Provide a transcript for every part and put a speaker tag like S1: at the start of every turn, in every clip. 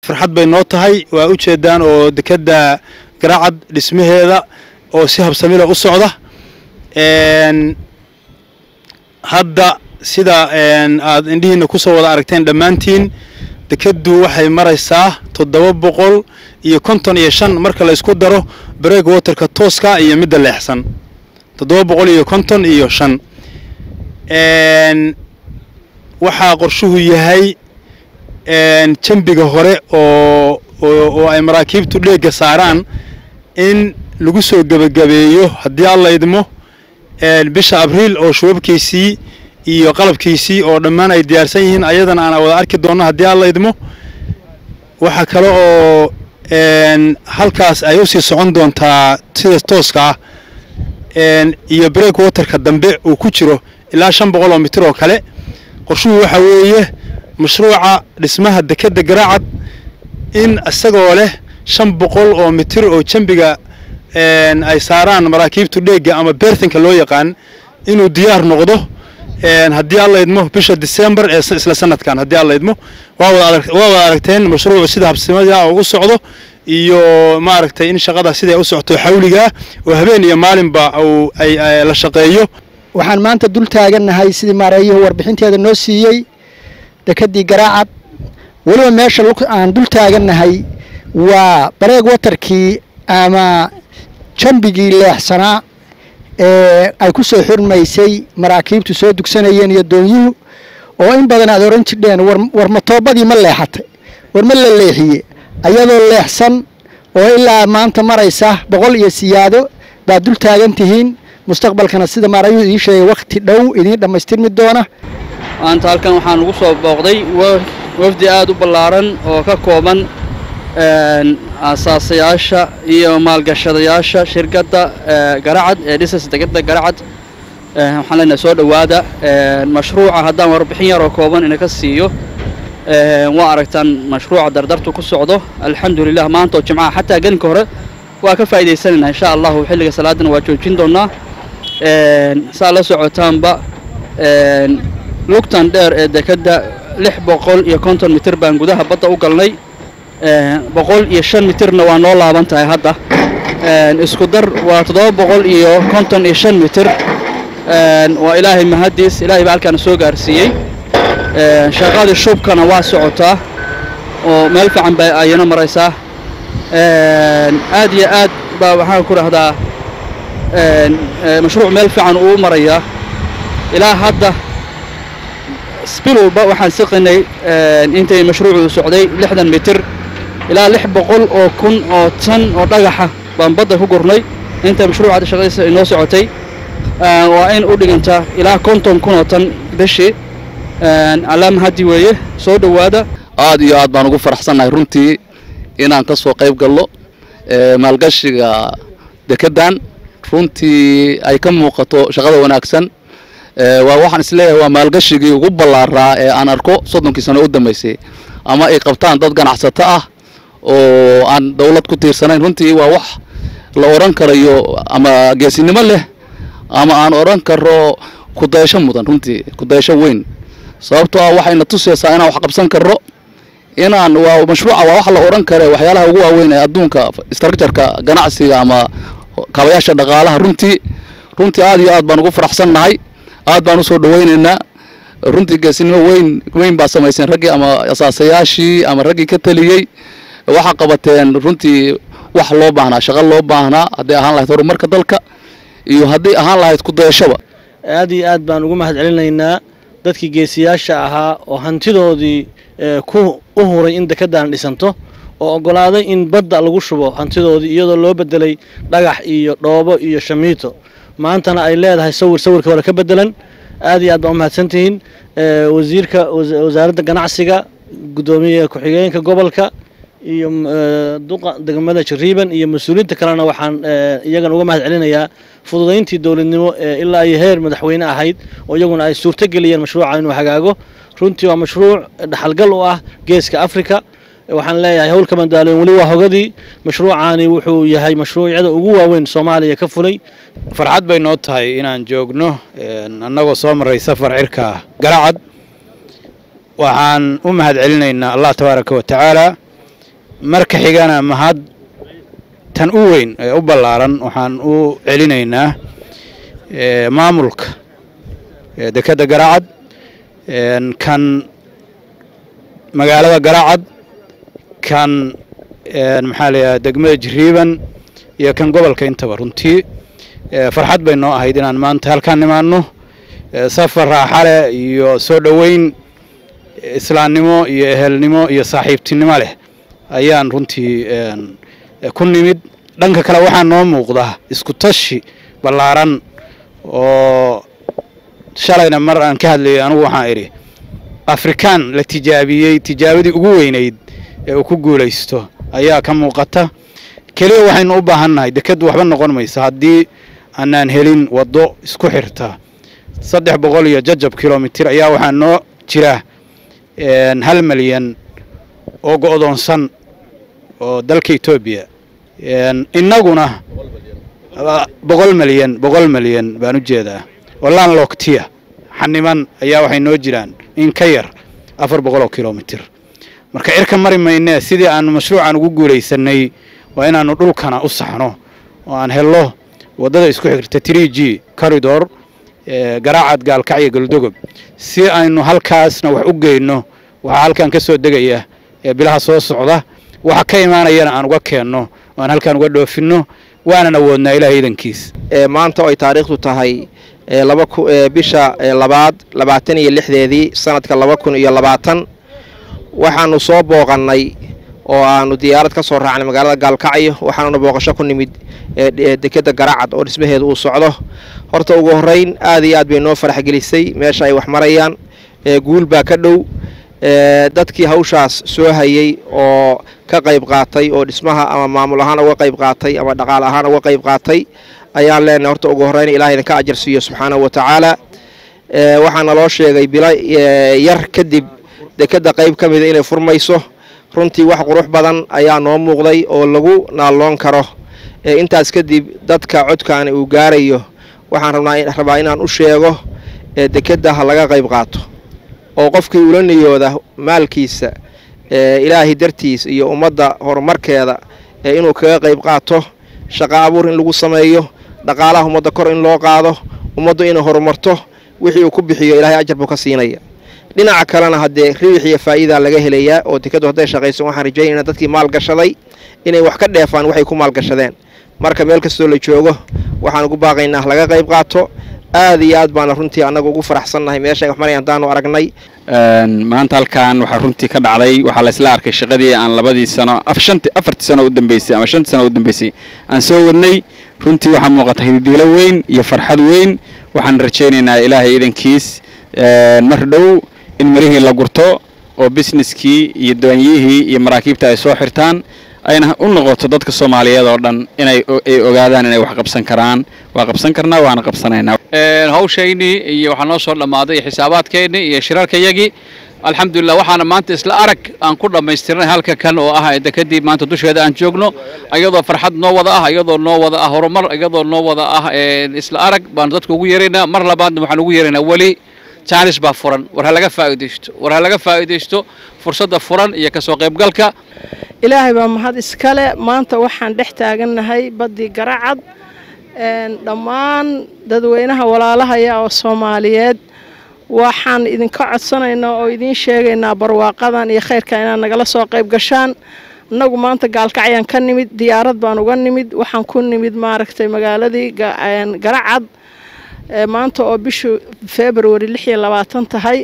S1: farxad bay noo tahay waa u jeedaan oo dekedda garaacad dhismaheeda oo si habsamila u socda hadda sida aad indhihiina kusoo wada aragteen dhammaantiin dekeddu waxay maraysaa toddoba boqol iyo konton iyo shan marka la ysku daro break waterka tooska iyo midda leexsan toddoba boqol iyo konton iyo shan waxaa qorshuhu yahay jambiga hore oo oo ay maraakiibtu dheegga saaraan in lagu soo gebagabeeyo haddii alla idmo bisha abriil oo shubabkiisii iyo qalabkiisii oo dhammaan ay diyaarsan yihiin ayadana aan wada arki doonno haddii alla idmo waxaa kale oo halkaas ay usii socon doontaa sida tooska ah iyo break waterka dambe uu ku jiro ilaa shan boqol oo mitir oo kale qorshuhu waxaa weeye mashruuca dhismaha dekedda garaacad in isagoo leh shan boqol oo mitir oo jambiga ay saaraan maraakiibtu dheegga ama beertinka loo yaqaan inuu diyaar noqdo haddii alla idmo bisha december ee isla sanadkan haddii alla idmo waa wada aragteen mashruucu sida habsimada ugu socdo iyo maaragtay in shaqada siday u socoto xawligaa oo habeen iyo maalinba ay la shaqeeyo
S2: waxaan maanta dul taagannahay sidii maareeyuhu warbixinteeda noo siiyey dekeddii garaacad weliba meesha aan dul taagannahay waa bareeg watarkii ama jambigii leexsanaa ee ay ku soo xirmaysay maraakiibtu soo dugsanayeen iyo doonyuhu oo in badan aad oran jidheen war matoobadii ma leexatay war ma la leexiye ayadoo leexsan oo ilaa maanta maraysa boqol iyo siyaado baad dul taagan tihiin mustaqbalkana sida maarayuhu idiin sheegay wakhti dhow idiin dhammaystirmi doona
S3: maanta halkan waxaan ugu soo booqday wafdi aad u ballaaran oo ka kooban aasaasayaasha iyo maalgashadayaasha shirkadda garacad ee dhisas degedda garacad waxaan leenahay soo dhowaada mashruuca haddaan warbixin yar oo kooban inaka siiyo waa aragtaan mashruuca dardartu ku socdo alxamdulilah maanta oo jimcaha xataa gelinka hore waa ka faa'iidaysanayna insha allahu xilliga salaadana waa joojin doonaa saa la socotaanba lugtan dheer ee dekedda lix boqol iyo konton mitir baan gudaha badda u galnay boqol iyo shan mitirna waa noo laaban tahay hadda isku dar waa toddoba boqol iyo konton iyo shan mitir waa ilaahay mahaddiis ilaahay baa halkaana soo gaarsiiyey shaqadii shubkana waa socotaa oo meel fiican baa ayana maraysaa aad iyo aad baa waxaan ku dhahdaa mashruuc meel fiican uu marayaa ilaa hadda bilowba waxaan siqinay intay mashruucu socday lixdan mitir ilaa lix boqol oo kun oo tan oo dhagaxa baan badda ku gurnay inta mashruuca hadda shaqadiisa inoo socotay waa in u dhigantaa ilaa konton kun oo tan bishii allaama haddi weeye soo dhowaada
S4: aad iyo aad baan ugu faraxsannahay runtii inaan ka soo qayb gallo maalgashiga dekeddan runtii ay ka muuqato shaqada wanaagsan waa waxaan isleeyahay waa maalgashigii ugu ballaaraa ee aan arko soddonkii sano u dambaysay ama ay qabtaan dad ganacsato ah oo aan dawlad ku tiirsanayn runtii waa wax la odhan karayo ama geesinimo leh ama aan odhan karo kudayasho mudan runtii kudayasho weyn sababtoo ah waxayna tusaysaa inaan wax qabsan karno inaan waa mashruuca waa wax la odhan kare waxyaalaha ugu waaweyn ee adduunka structureka ganacsiga ama kabayaasha dhaqaalaha runtii runtii aad iyo aad baan ugu faraxsannahay aad baan usoo dhawaynaynaa runtii geesinimo weyn weyn baa samayseen raggii ama asaasayaashii ama raggii ka taliyey waxaa qabateen runtii wax loo baahnaa shaqo loo baahnaa hadday ahaan lahayd horumarka dalka iyo hadday ahaan lahayd kudayashaba
S5: aad iyo aad baan ugu mahad celinaynaa dadkii geesiyaasha ahaa oo hantidoodii ku u huray in dekeddan dhisanto oo oggolaaday in badda lagu shubo hantidoodii iyadoo loo bedelay dhagax iyo dhoobo iyo shamiito maantana ay leedahay sawir sawirka hore ka bedelan aad iyo aad baan u mahadsantihiin wasiirka wasaaradda ganacsiga guddoomiye ku-xigeenka gobolka iyo duqa degmada jariiban iyo mas-uuliyiinta kalena waxaan iyagana uga mahad celinayaa fududayntii dowladnimo ee ilaa iyo heer madaxweyne ahayd oo iyaguna ay suurto geliyeen mashruuca inuu hagaago runtii waa mashruuc dhaxalgal u ah geeska africa waxaan leeyahay howlka mandaalooyin weli waa hogadii mashruucaani wuxuu yahay mashruucyada ugu waaweyn soomaaliya ka fulay
S1: farxad bay noo tahay inaan joogno annagoo soo maray safar cirka garacad waxaan u mahad celinaynaa allah tabaaraka wa tacaala marka xigana mahad tan u weyn ee u ballaaran waxaan u celinaynaa maamulka dekedda garaacad kan magaalada garaacad kan maxaa layaha degmada jiriiban iyo kan gobolka intaba runtii farxad bay noo ahayd inaan maanta halkaan nimaanno safar raaxale iyo soo dhoweyn islaamnimo iyo ehelnimo iyo saaxiibtinimo leh ayaan runtii ku nimid dhanka kale waxaa noo muuqda isku tashi ballaaran oo shalayna mar aan ka hadlayay anugu waxaan idhi afrikaan la tijaabiyey tijaabadii ugu weynayd ee uu ku guulaysto ayaa ka muuqata keliya waxaynu u baahannahay deked waxba noqon maysa haddii aanaan helin waddo isku xirta saddex boqol iyo jajab kilomitir ayaa waxaa noo jira hal malyan oo go'doonsan oo dalka etoobiya innaguna boqol malyan boqol malyan baan u jeedaa oo laan loogtiya xaniman ayaa waxay noo jiraan in ka yar afar boqol oo kilomitir marka cirka mari maynee sidii aanu mashruucan ugu guulaysanay waa inaannu dhulkana u saxno oo aan hello waddada isku xigirta trii g corridor garaacad gaalkacyo galdogob si aynu halkaasna wax u geyno waxaa halkan ka soo degaya ee bilaha soo socda waxa ka imaanayana aan uga keenno oo aan halkaan uga dhoofinno waanan awoodnaa ilaah iidankiis
S6: maanta oo ay taariikhdu tahay bisha labaad labaatan iyo lixdeedii sanadka laba kun iyo labaatan waxaanu soo booqannay oo aanu diyaarad ka soo raacnay magaalada gaalkacyo waxaanuna booqasho ku nimid dekedda garaacad oo dhismaheeda uu socdo horta ugu horrayn aad iyo aad bay noo farax gelisay meesha ay wax marayaan guul baa ka dhow dadkii hawshaas soo hayey oo ka qayb qaatay oo dhismaha ama maamul ahaan uga qayb qaatay ama dhaqaal ahaan uga qayb qaatay ayaan leenahay horta ugu horrayn ilaah idinka ajar siiyo subxaanahu wa tacaala waxaana loo sheegay bilo yar kadib dekedda qayb ka mida inay furmayso runtii wax qurux badan ayaa noo muuqday oo lagu naalloon karo intaas kadib dadka codkaani uu gaarayo waxaan rabnaa rabaa inaan u sheego dekedda ha laga qayb qaato oo qofkii ula niyooda maalkiisa ilaahay dartiis iyo ummadda horumarkeeda inuu kaga qayb qaato shaqo abuur in lagu sameeyo dhaqaalaha ummadda kor in loo qaado ummaddu inay horumarto wixii uu ku bixiyo ilaahay ajar buu ka siinaya dhinaca kalena haddee riix iyo faa'iidaa laga helayaa oo dekaddu hadday shaqayso waxaan rajaynayna dadkii maalgashaday inay wax ka dheefaan waxay ku maalgashadeen marka meel kastoo la joogo waxaan ugu baaqaynaa laga qayb qaato aad iyo aad baana runtii annagu ugu faraxsannahay meesha ay wax maraya haddaanu aragnay
S7: maanta halkan waxaa runtii ka dhacday waxaa la isla arkay shaqadii aan labadii sano shanti afartii sano u dambeysay ama shantii sano u dambeysay aan soo wadnay runtii waxaa muuqata hididiilo weyn iyo farxad weyn waxaan rajaynaynaa ilaahay idankiis mar dhow in marihii la gurto oo busineskii iyo doonyihii iyo maraakiibta ay soo xirtaan ayna u noqoto dadka soomaaliyeed oo dhan inay ay ogaadaan inay wax qabsan karaan waa qabsan karnaa waana qabsanaynaa
S3: hawshaynii iyo waxaa noo soo dhammaaday xisaabaadkeennii iyo shirarkayagii alxamdulilah waxaana maanta isla arag aan ku dhammaystirnay halka kan oo ah dekadii maanta dusheeda aan joogno iyadoo farxad noo wada ah iyadoo noo wada ah horumar iyadoo noo wada ah isla arag baanu dadka ugu yeeraynaa mar labaadna waxaan ugu yeeraynaa weli jaanis baa furan war ha laga faa'iidaysto war ha laga faa'iidaysto fursadda furan iyo kasoo qaybgalka
S8: ilaahay baa mahad iskale maanta waxaan dhex taagannahay baddii garacad dhammaan dadweynaha walaalahaya oo soomaaliyeed waxaan idinka codsanaynaa oo idiin sheegaynaa barwaaqadan iyo khayrkan inaad nagala soo qayb gashaan annagu maanta gaalkacyaan ka nimid diyaarad baan uga nimid waxaan ku nimid maaragtay magaaladii garacad maanta oo bishu february lix iyo labaatan tahay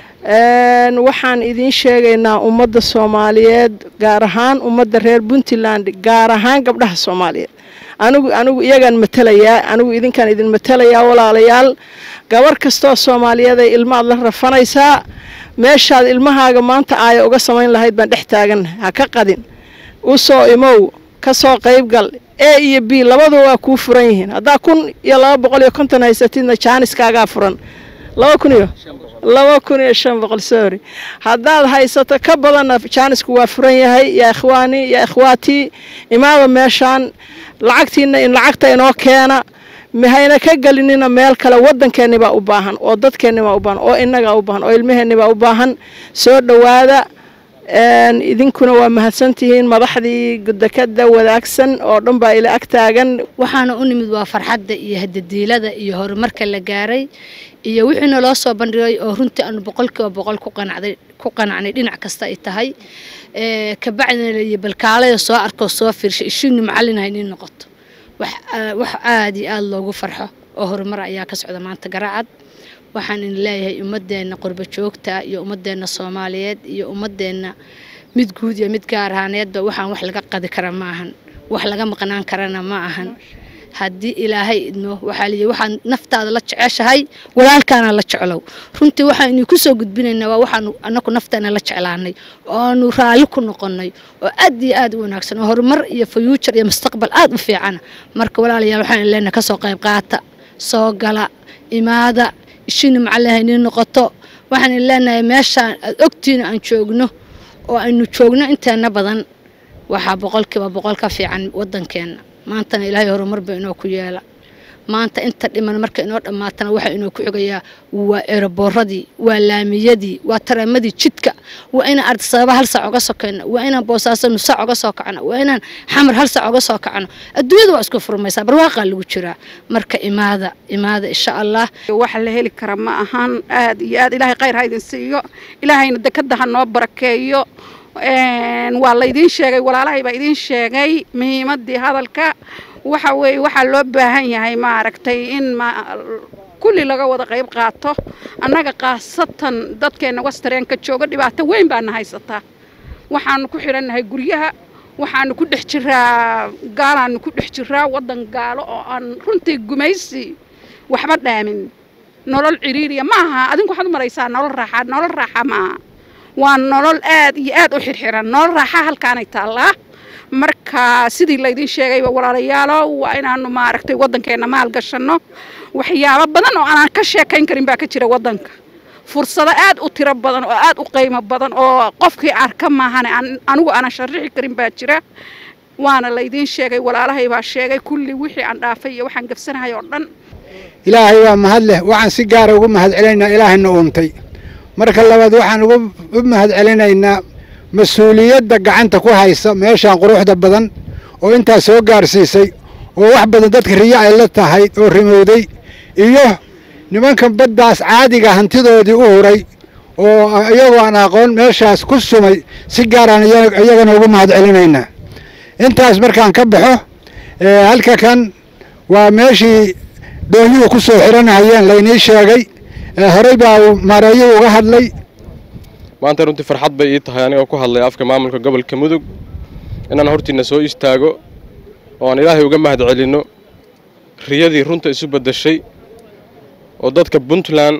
S8: waxaan idiin sheegaynaa ummadda soomaaliyeed gaar ahaan ummadda reer puntland gaar ahaan gabdhaha soomaaliyeed anigu anigu iyagaan matelayaa anigu idinkaan idin matelayaa walaalayaal gabar kastoo soomaaliyeed ay ilmaad la rafanaysaa meeshaad ilmahaaga maanta aaya uga samayn lahayd baan dhex taagannahay ha ka qadin u soo imow ka soo qaybgal a iyo b labaduba waa kuu furan yihiin haddaa kun iyo laba boqol iyo konton haysatidna jaaniskaagaa furan laba kun iyo laba kun iyo shan boqol sorry haddaad haysato ka badanna jaanisku waa furan yahay yaa ikhwaani yaa ikhwaatii imaada meeshaan lacagtiina in lacagta inoo keena mahayna ka gelinina meel kale waddankeenni baa u baahan oo dadkeenni baa u baahan oo innagaa u baahan oo ilmaheenni baa u baahan soo dhowaada idinkuna waa mahadsantihiin madaxdii dekada wadaagsan oo dhan baa ila ag taagan
S9: waxaana u nimid waa farxadda iyo hadadiilada iyo horumarka la gaaray iyo wixii naloo soo bandhigay oo runtii aanu boqolkiiba boqol ku qanacday ku qanacnay dhinac kasta ay tahay kabacdina iyo balkaalada soo arkoo soo fiirsha ishini macallin haynii noqoto wax wax aada iyo aada loogu farxo oo horumar ayaa ka socda maanta garaacad waxaan in leeyahay ummadeenna qurbo joogta iyo ummadeenna soomaaliyeed iyo ummadeenna mid guud iyo mid gaar ahaaneedba waxaan wax laga qadi kara ma ahan wax laga maqnaan karana ma ahan haddii ilaahay idno waxaa liyi waxaad naftaada la jeceshahay walaalkaana la jeclow runtii waxaan idinku soo gudbinaynaa waa waxaanu anaku nafteena la jeclaanay oo aanu raalli ku noqonnay oo aad iyo aad u wanaagsan oo horumar iyo future iyo mustaqbal aad u fiicana marka walaalayaal waxaan in leenahay kasoo qayb qaata soo gala imaada ishini macallin haynii noqoto waxaan in leenahay meeshaan aad ogtiina aan joogno oo aynu joogno inteena badan waxaa boqolkiiba boqol ka fiican waddankeenna maantana ilaahay horumar ba inoo ku yeela maanta inta dhiman marka inoo dhammaatana waxaa inoo ku xigayaa waa eroboradii waa laamiyadii waa tareemadii jidka waa inaan ardisababa hal saac oga sokayno waa inaan boosaaso nus saac oga soo kacno waa inaan xamar hal saac oga soo kacno adduunyada waa isku furmaysaa barwaaqaa lagu jiraa marka imaada imaada insha allah
S10: waxa la heli kara ma ahan aad iyo aad ilaahay khayr ha idin siiyo ilaahayna dekada ha noo barakeeyo waa laydiin sheegay walaalahay baa idiin sheegay muhiimadii hadalka waxa weeye waxaa loo baahan yahay maaragtay in ma kulli laga wada qayb qaato annaga khaasatan dadkeenna wastareenka jooga dhibaato weyn baana haysataa waxaanu ku xidhannahay guryaha waxaanu ku dhex jiraa gaalaanu ku dhex jiraa waddan gaalo oo aan runtii gumaysi waxba dhaamin nolol ciriiriya ma aha adinku waxaad u maraysaa nolol raaxa nolol raaxa ma aha waa nolol aad iyo aad u xirxiran nolol raaxa halkaanay taallaa marka sidii laydin sheegayba walaalayaalo waa inaanu maaragtay waddankeenna maal gashanno waxyaabo badan oo aanan ka sheekayn karin baa ka jira waddanka fursado aad u tiro badan oo aad u qiimo badan oo qofkii arka maahane anigu aanan sharrixi karin baa jira waana laydiin sheegay walaalahay baa sheegay kulli wixii aan dhaafay iyo waxaan gabsanahay oo dhan
S11: ilaahay waa mahad leh waxaan si gaara ugu mahad celinaynaa ilaahayna uuntay marka labaad waxaan ugu u mahad celinaynaa mas-uuliyadda gacanta ku haysa meeshaan quruxda badan oo intaas soo gaarsiisay oo wax badan dadka riyo ay la tahay oo rimowday iyo nimankan baddaas caadiga hantidoodii u huray oo iyagoo aan aqoon meeshaas ku sumay si gaaraan iyagana ugu mahad celinaynaa intaas markaan ka baxo halka kan waa meeshii doonyuhu ku soo xiranahayeen laynii sheegay horey baa uu maareeyuhu uga hadlay
S12: maanta runtii farxad bay ii tahay anigoo ku hadlay afka maamulka gobolka mudug inaan hortiina soo istaago oo aan ilaahay uga mahad celinno riyadii runta isu beddeshay oo dadka puntland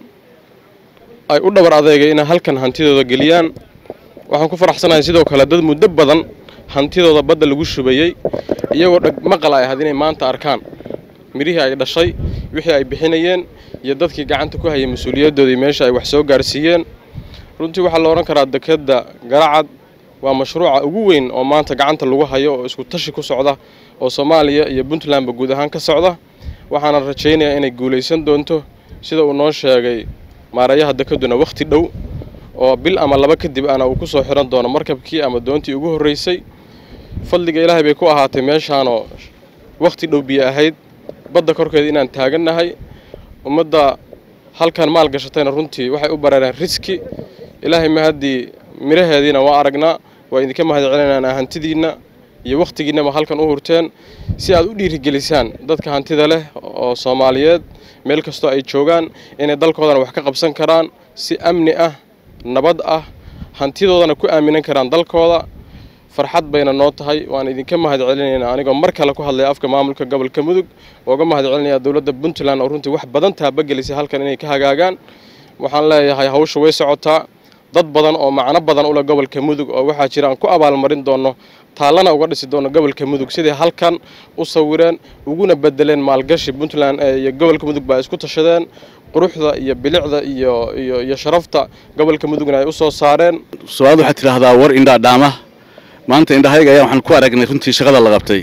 S12: ay u dhabar adeegay inay halkan hantidooda geliyaan waxaan ku faraxsanahay sidoo kale dad muddo badan hantidooda badda lagu shubayey iyagoo maqal ay ahayd inay maanta arkaan midhihii ay dhashay wixii ay bixinayeen iyo dadkii gacanta ku hayay mas-uuliyaddoodii meesha ay wax soo gaarsiiyeen runtii waxaa la odhan karaa dekedda garacad waa mashruuca ugu weyn oo maanta gacanta lagu hayo oo isku tashi ku socda oo soomaaliya iyo puntlandba guud ahaan ka socda waxaana rajaynayaa inay guulaysan doonto sida uu noo sheegay maareeyaha dekedduna wakhti dhow oo bil ama laba kadib ana uu ku soo xiran doono markabkii ama doontii ugu horraysay fadliga ilaahay bay ku ahaatay meeshaanoo wakhti dhow biyo ahayd badda korkeeda inaan taagannahay ummadda halkan maal gashatayna runtii waxay u bareereen riski ilaahay mahaddii midhaheediina waa aragnaa waa idinka mahad celinaynaa hantidiinna iyo wakhtigiinnaba halkan u hurteen si aad u dhiirigelisaan dadka hantida leh oo soomaaliyeed meel kastoo ay joogaan inay dalkoodana wax ka qabsan karaan si amni ah nabad ah hantidoodana ku aaminan karaan dalkooda farxad bayna noo tahay waan idinka mahad celinaynaa anigoo mar kale ku hadlaya afka maamulka gobolka mudug ooga mahad celinaya dowladda puntland oo runtii wax badan taabagelisay halkan inay ka hagaagaan waxaan leeyahay hawsha way socotaa dad badan oo macno badan ule gobolka mudug oo waxaa jira aan ku abaalmarin doono taallana uga dhisi doono gobolka mudug sidai halkan u sawireen uguna bedeleen maalgashi puntland iyo gobolka mudug ba ay isku tashadeen quruxda iyo bilicda iyo iyo iyo sharafta gobolka mudugna ay u soo saareen
S13: su-aad waxaad tidhaahdaa war indhaa dhaama maanta indhahayga ayaa waxaan ku aragnay runtii shaqada la qabtay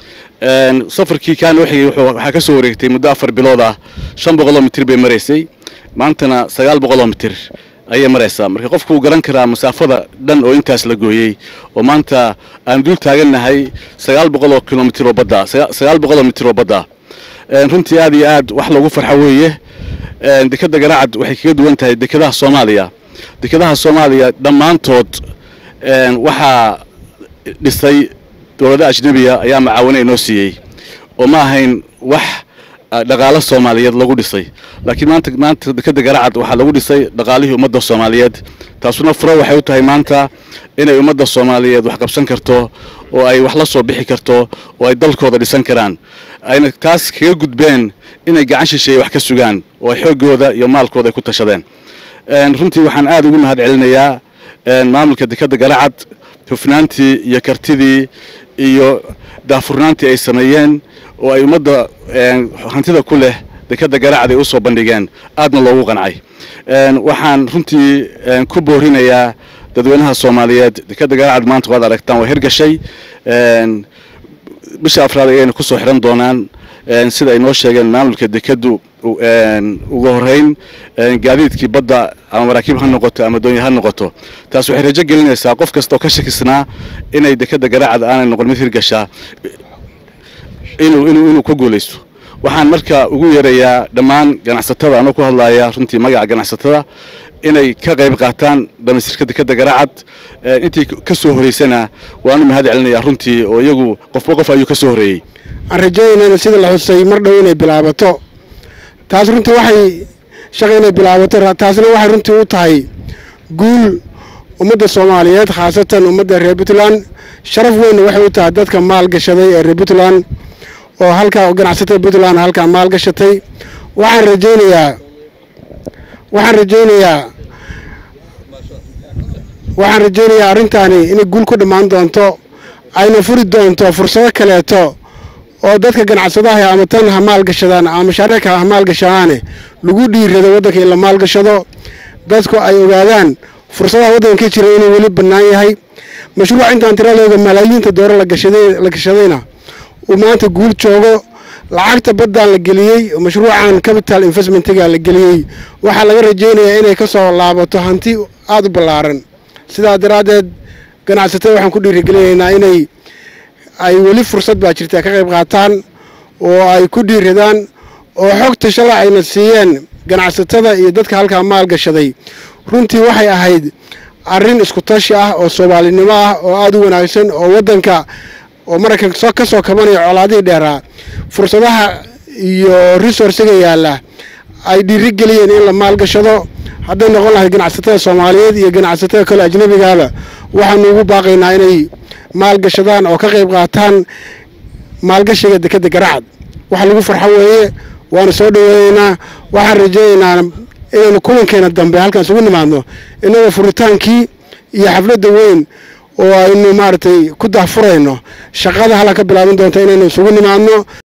S13: safarkii kaana waxay waxaa ka soo wareegtay muddo afar bilood ah shan boqoloo mitir bay maraysay maantana sagaal boqoloo mitir ayay maraysaa marka qofku uu garan karaa masaafada dhan oo intaas la gooyey oo maanta aan dul taagannahay sagaal boqol oo kilomitir oo badda sagaal boqol oo mitir oo badda runtii aad iyo aad wax loogu farxo weeye dekadda garaacad waxay kaga duwan tahay dekadaha soomaaliya dekadaha soomaaliya dhammaantood waxaa dhisay dowlado ajnebiya ayaa macaawine inoo siiyey oo ma ahayn wax dhaqaalo soomaaliyeed lagu dhisay laakiin maanta maanta dekadda garacad waxaa lagu dhisay dhaqaalihii ummadda soomaaliyeed taasuna furo waxay u tahay maanta inay ummadda soomaaliyeed wax qabsan karto oo ay wax la soo bixi karto oo ay dalkooda dhisan karaan ayna taas kaga gudbeen inay gacan shisheeye wax ka sugaan oo ay xooggooda iyo maalkooda ay ku tashadeen runtii waxaan aad ugu mahad celinayaa maamulka dekadda garacad hufnaantii iyo kartidii iyo daafurnaantii ay sameeyeen oo ay ummadda hantida ku leh dekadda garacad ay u soo bandhigeen aadna loogu qancay waxaan runtii ku boorinayaa dadweynaha soomaaliyeed dekadda garacad maanta waad aragtaan waa hirgashay bisha afraad ayayna ku soo xiran doonaan sida ay noo sheegeen maamulka dekaddu ugu horrayn gaadiidkii badda ama maraakiib ha noqoto ama doonya ha noqoto taas waxay rajo gelinaysaa qof kasta oo ka shakisnaa inay dekadda garaacad aanay noqon mid hirgashaa inuu inuu inuu ka guulaysto waxaan marka ugu yeerayaa dhammaan ganacsatada anoo ku hadlaaya runtii magaca ganacsatada inay ka qayb qaataan dhamaystirka dekadda garaacad intii ka soo horeysana waanu mahad celinayaa runtii oo iyagu qofba qof ayuu ka soo horeeyey
S11: aan rajaynayna sida la xusay mar dhow inay bilaabato taas runtii waxay shaqa inay bilaabato taasna waxay runtii u tahay guul ummadda soomaaliyeed khaasatan ummadda reer puntland sharaf weynna waxay u tahay dadka maalgashaday ee reer puntland oo halkaa ganacsatada puntland halkaa maalgashatay waxaan rajaynayaa waxaan rajaynayaa waxaan rajaynayaa arrintaani inay guul ku dhammaan doonto ayna furi doonto fursado kaleeto oo dadka ganacsadaha ama tan ha maalgashadaan ama mashaariicka ha maalgashadaane lagu dhiirado waddanka in la maalgashado dadku ay ogaadaan fursadaha waddanka ka jira inuu weli bannaan yahay mashruuc intaan tiradooda malaayiinta dooro la gashadayna uu maanta guul joogo lacagta baddaan la geliyey mashruucan capital investmentiga la geliyey waxaa laga rajaynayaa inay ka soo laabato hanti aada u ballaaran sidaa daraaddeed ganacsatada waxaan ku dhiirigelinaynaa inay ay weli fursad baa jirta ka qayb qaataan oo ay ku dhiiradaan oo xogta shalay ayna siiyeen ganacsatada iyo dadka halkaa maalgashaday runtii waxay ahayd arrin isku tashi ah oo soomaalinimo ah oo aada u wanaagsan oo waddanka oo maraykanka ka soo kabanaya colaadihii dheeraa fursadaha iyo resourciga yaalla ay dhiiri geliyeen in la maalgashado hadday noqon lahayd ganacsatada soomaaliyeed iyo ganacsatada kale ajnabigaaba waxaanu ugu baaqaynaa inay maalgashadaan oo ka qayb qaataan maalgashiga dekadda garacad waxa lagu farxo weeye waanu soo dhaweynaynaa waxaan rajaynaynaa inaynu kulankeena dambe halkaan isugu nimaadno innagoo furitaankii iyo xafladda weyn oo aynu maaragtay ku daahfurayno shaqada halka ka bilaaban doonta inaynu isugu nimaadno